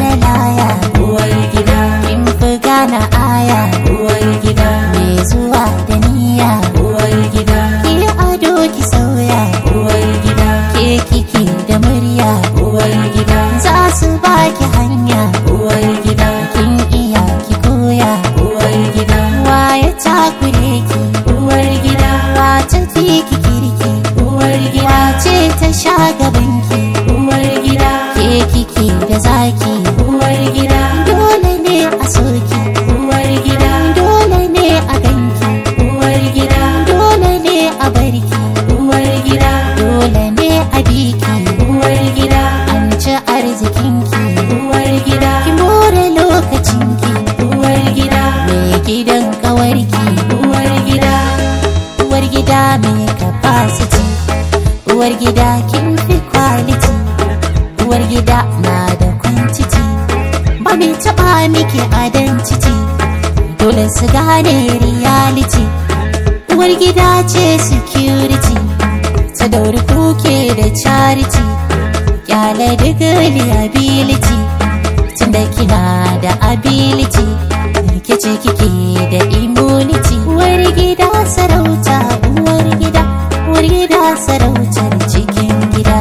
laya uwar gida kin fi gane aya uwar gida mai zuwa da niyya uwar gida ki ado ki sauya uwar gida ke kike da murya uwar gida za su baki hanya uwar gida kin iya ki koya uwar gida waye takure ki uwar gida wace fi ki kirki uwar gida wace ta sha gabanki uwar gida ke kike da zaki uwar gida dole ne a soki uwar gida dole ne a ganki uwar gida dole ne a barki uwar gida dole ne a biki uwar gida an ci arzikinki uwar gida ki more lokacinki uwar gida mai gidan kawarki uwar gida uwar gida mai capacity uwar gida kin fi quality uwar gida na da quantity ba mai taba miki identity dole su gane reality uwar gida ce security ta dauri kuke da charity kyale duk liability tunda kina da ability rikici kike da immunity uwar gida sarauta uwar gida uwar gida sarautar cikin gida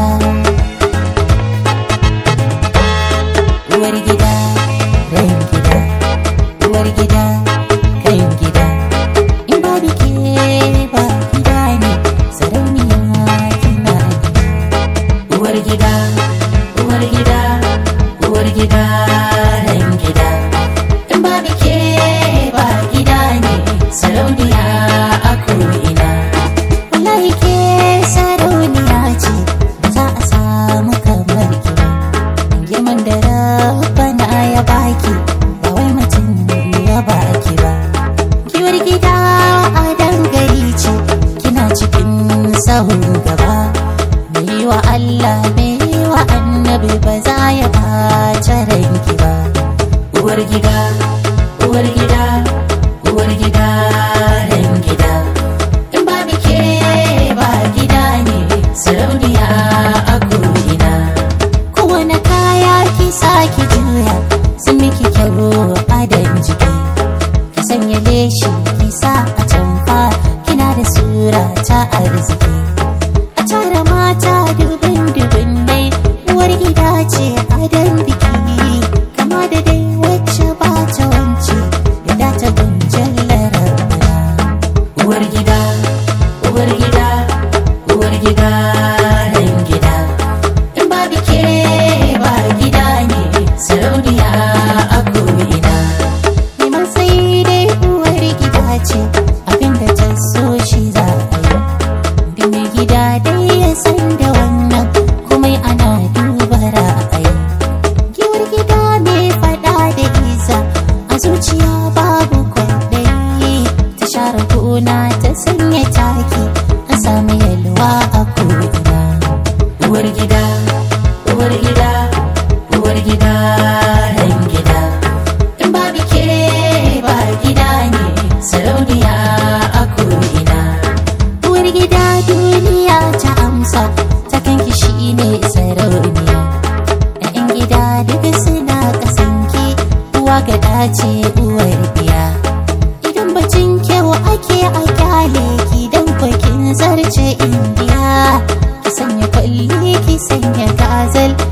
uwar gida ran gida uwar gida kan gida in ba bike ba gida ne sarauniya kina gida uwar gida uwar gida uwar gida ran gida in ba ke ba gida ne sarauniya a ko'ina wallahi ke sarauniya ce ba za a samu kamar ki ba girman da rabbana ya baki ba wai mutum ya baki ba kiwar gida a dangare ce kina cikin sahun gaba mai wa Allah mai wa annabi ba za ya ɓace ranki ba uwar gida uwar gida uwar gida ran gida in ba ke ba gida ne sarauniya a ko'ina kowane kaya ki sake juya sun miki kyau adon jiki ki sanya leshi ki sa a tamfa kina da sura ta arziki a tara mata dubin dubin dai uwar gida ce adon biki kama da dai wacce ba ta wance da ta gunjan larabana uwar gida uwar gida uwar gida ran gida in ba ke ba gida ne sarauniya a ko'ina neman sai dai uwar gida ce abinda ta so shi za a yi da mai gida dai ya san da wannan komai ana duba ra'ayi giwar gida mai fada da iza a zuciya babu kwaɗayi ta share gona ta sanya taki an samu yalwa a ko'ina uwar gida uwar gida uwar gida ran gida in ba ke ba gida ne sarauniya a ko'ina uwar gida duniya ta amsa ta kanki shi ne sarauniya ‘ya'yan gida duka suna kasanki uwa ga dace uwar biya idan bacin kyau ake a kyale ki dan kwakin zarce indiya ki sanya kwalli ki sanya gazal